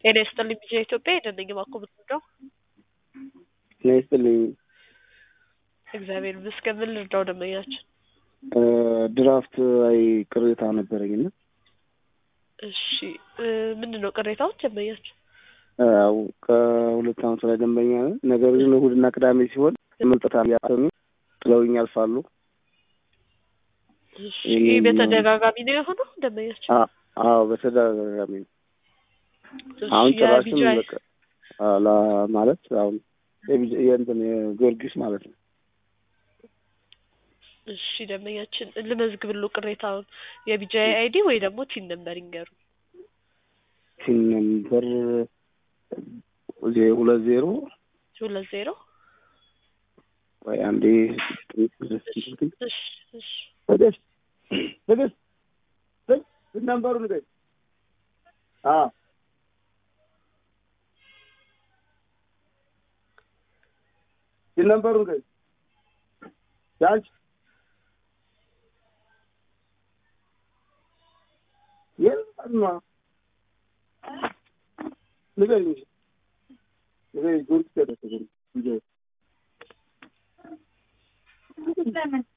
ጤና ይስጥልኝ ቢጂአይ ኢትዮጵያ የደነኝ ባኮ ምንድነው? ጤና ይስጥልኝ። እግዚአብሔር ይመስገን። ምን ልርዳው ደንበኛችን? ድራፍት ላይ ቅሬታ ነበረኝና እሺ ምንድን ነው ቅሬታዎች ደንበኛችን? ያው ከሁለት ዓመት ላይ ደንበኛ ነን። ነገር ግን እሑድና ቅዳሜ ሲሆን መምጣት ያሰኙ ጥለውኝ ያልፋሉ። እሺ በተደጋጋሚ ነው የሆነው ደንበኛችን? አዎ በተደጋጋሚ ነው። አሁን ጭራሽም የቢጂአይ በቃ አላ ማለት አሁን የቢጂ- የእንትን የጊዮርጊስ ማለት ነው። እሺ ደንበኛችን ልመዝግብሎ ቅሬታውን የቢጂአይ አይዲ ወይ ደግሞ ቲን ነምበር ይንገሩ። ቲን ነምበር ዜ- ሁለት ዜሮ ሁለት ዜሮ ወይ አንዴ እሺ እሺ ትዕግስት ትዕግስት ቲን ነምበሩ ንገኝ ቲን ነምበሩ ንገኝ ያንቺ የለም ንገኝ ንገኝ ጊዮርጊስ ያደረሰ